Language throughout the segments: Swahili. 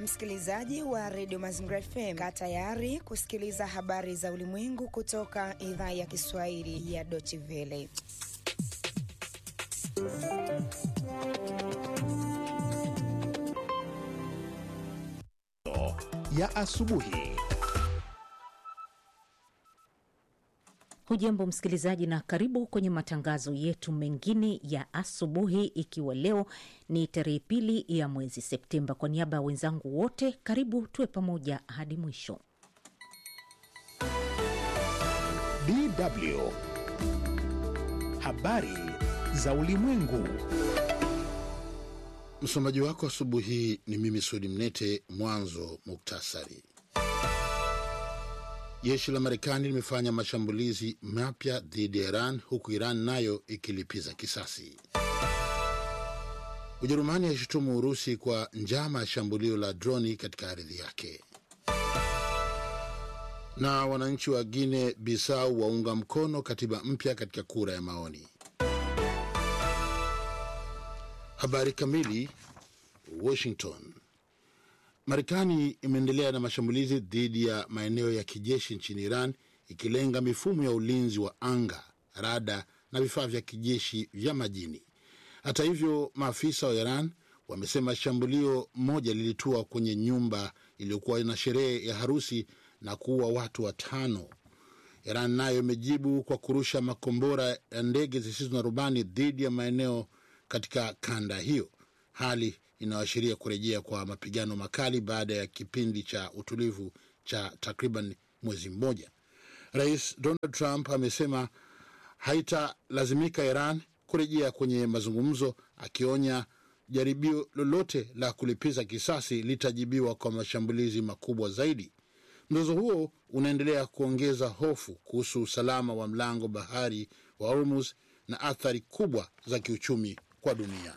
Msikilizaji wa redio Mazingira FM, kaa tayari kusikiliza habari za ulimwengu kutoka idhaa ya Kiswahili ya Deutsche Welle. ya asubuhi. Hujambo msikilizaji, na karibu kwenye matangazo yetu mengine ya asubuhi, ikiwa leo ni tarehe pili ya mwezi Septemba. Kwa niaba ya wenzangu wote, karibu tuwe pamoja hadi mwisho. DW habari za ulimwengu. Msomaji wako asubuhi hii ni mimi Sudi Mnete. Mwanzo muktasari. Jeshi la Marekani limefanya mashambulizi mapya dhidi ya Iran huku Iran nayo ikilipiza kisasi. Ujerumani yaishutumu Urusi kwa njama ya shambulio la droni katika ardhi yake. Na wananchi wa Guine Bisau waunga mkono katiba mpya katika kura ya maoni. Habari kamili. Washington. Marekani imeendelea na mashambulizi dhidi ya maeneo ya kijeshi nchini Iran ikilenga mifumo ya ulinzi wa anga, rada na vifaa vya kijeshi vya majini. Hata hivyo, maafisa wa Iran wamesema shambulio moja lilitua kwenye nyumba iliyokuwa na sherehe ya harusi na kuua watu watano. Iran nayo imejibu kwa kurusha makombora ya ndege zisizo na rubani dhidi ya maeneo katika kanda hiyo, hali inayoashiria kurejea kwa mapigano makali baada ya kipindi cha utulivu cha takriban mwezi mmoja. Rais Donald Trump amesema haitalazimika Iran kurejea kwenye mazungumzo, akionya jaribio lolote la kulipiza kisasi litajibiwa kwa mashambulizi makubwa zaidi. Mzozo huo unaendelea kuongeza hofu kuhusu usalama wa mlango bahari wa Hormuz na athari kubwa za kiuchumi kwa dunia.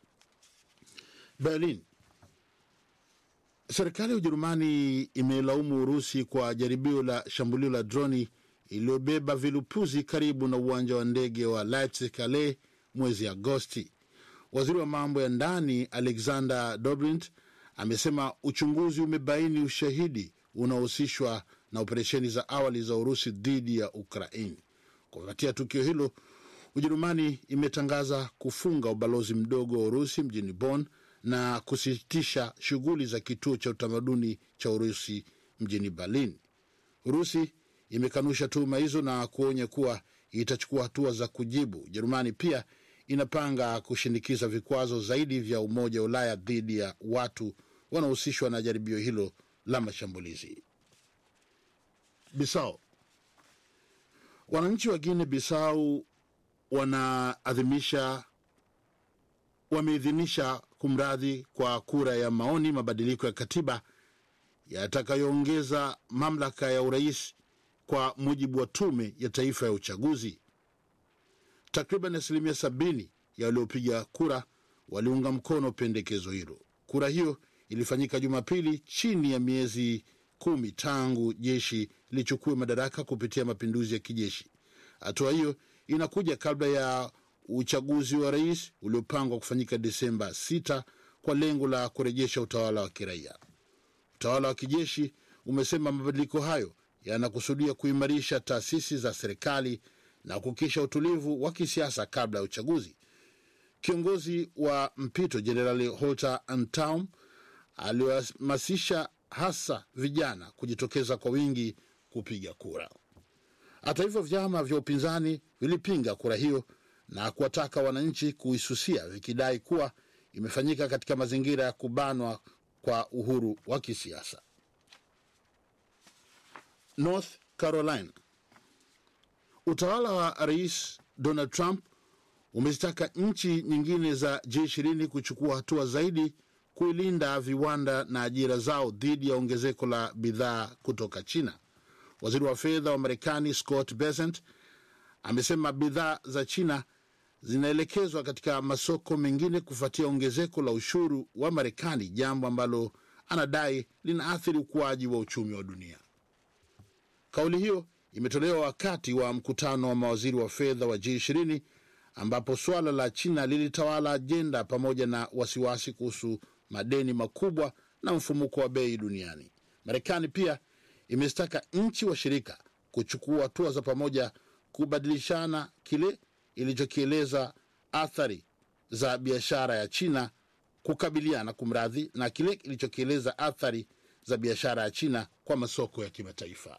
Berlin. Serikali ya Ujerumani imelaumu Urusi kwa jaribio la shambulio la droni iliyobeba vilipuzi karibu na uwanja wa ndege wa Leipzig Calais mwezi Agosti. Waziri wa mambo ya ndani Alexander Dobrindt amesema uchunguzi umebaini ushahidi unaohusishwa na operesheni za awali za Urusi dhidi ya Ukraini. Kufuatia tukio hilo, Ujerumani imetangaza kufunga ubalozi mdogo wa Urusi mjini Bonn na kusitisha shughuli za kituo cha utamaduni cha Urusi mjini Berlin. Urusi imekanusha tuhuma hizo na kuonya kuwa itachukua hatua za kujibu. Ujerumani pia inapanga kushinikiza vikwazo zaidi vya Umoja wa Ulaya dhidi ya watu wanaohusishwa na jaribio hilo la mashambulizi. Bisau. Wananchi wa Guinea Bisau wanaadhimisha wameidhinisha kumradhi kwa kura ya maoni mabadiliko ya katiba yatakayoongeza mamlaka ya urais kwa mujibu wa tume ya taifa ya uchaguzi. Takriban asilimia sabini ya waliopiga kura waliunga mkono pendekezo hilo. Kura hiyo ilifanyika Jumapili chini ya miezi kumi tangu jeshi lichukue madaraka kupitia mapinduzi ya kijeshi. Hatua hiyo inakuja kabla ya uchaguzi wa rais uliopangwa kufanyika Desemba 6 kwa lengo la kurejesha utawala wa kiraia. Utawala wa kijeshi umesema mabadiliko hayo yanakusudia kuimarisha taasisi za serikali na kuhakikisha utulivu wa kisiasa kabla ya uchaguzi. Kiongozi wa mpito Jenerali Holter Antaum aliwahamasisha hasa vijana kujitokeza kwa wingi kupiga kura. Hata hivyo, vyama vya upinzani vilipinga kura hiyo na kuwataka wananchi kuisusia vikidai kuwa imefanyika katika mazingira ya kubanwa kwa uhuru wa kisiasa. North Carolina, utawala wa Rais Donald Trump umezitaka nchi nyingine za G20 kuchukua hatua zaidi kuilinda viwanda na ajira zao dhidi ya ongezeko la bidhaa kutoka China. Waziri wa fedha wa Marekani Scott Bessent amesema bidhaa za China zinaelekezwa katika masoko mengine kufuatia ongezeko la ushuru wa Marekani, jambo ambalo anadai linaathiri ukuaji wa uchumi wa dunia. Kauli hiyo imetolewa wakati wa mkutano wa mawaziri wa fedha wa G20 ambapo suala la China lilitawala ajenda pamoja na wasiwasi kuhusu madeni makubwa na mfumuko wa bei duniani. Marekani pia imezitaka nchi washirika kuchukua hatua za pamoja kubadilishana kile ilichokieleza athari za biashara ya China kukabiliana kumradhi na kile ilichokieleza athari za biashara ya China kwa masoko ya kimataifa.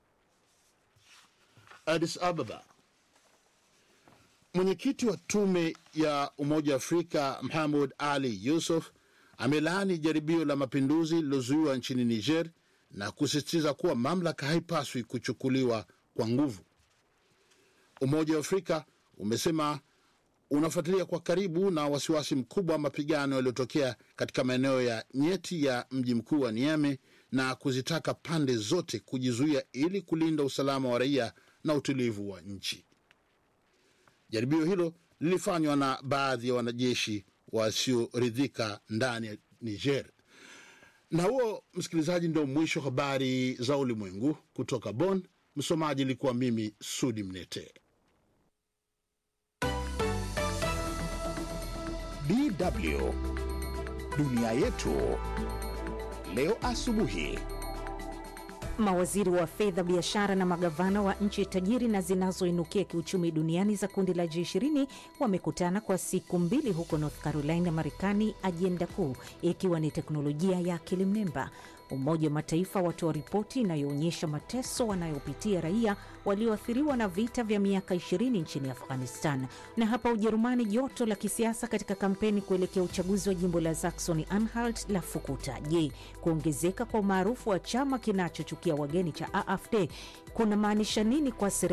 Addis Ababa. Mwenyekiti wa tume ya Umoja wa Afrika Mohamed Ali Yusuf amelaani jaribio la mapinduzi lililozuiwa nchini Niger na kusisitiza kuwa mamlaka haipaswi kuchukuliwa kwa nguvu. Umoja wa Afrika umesema unafuatilia kwa karibu na wasiwasi mkubwa wa mapigano yaliyotokea katika maeneo ya nyeti ya mji mkuu wa Niamey na kuzitaka pande zote kujizuia ili kulinda usalama wa raia na utulivu wa nchi. Jaribio hilo lilifanywa na baadhi ya wanajeshi wasioridhika ndani ya Niger. Na huo, msikilizaji, ndio mwisho habari za ulimwengu kutoka Bonn. Msomaji ilikuwa mimi Sudi Mnete. DW dunia yetu leo asubuhi. Mawaziri wa fedha, biashara na magavana wa nchi tajiri na zinazoinukia kiuchumi duniani za kundi la G20 wamekutana kwa siku mbili huko North Carolina, Marekani, ajenda kuu ikiwa ni teknolojia ya akili mnemba. Umoja wa Mataifa watoa ripoti inayoonyesha mateso wanayopitia raia walioathiriwa na vita vya miaka 20 nchini Afghanistan. Na hapa Ujerumani, joto la kisiasa katika kampeni kuelekea uchaguzi wa jimbo la Saxony Anhalt la fukuta. Je, kuongezeka kwa umaarufu wa chama kinachochukia wageni cha AfD kuna maanisha nini kwa serikali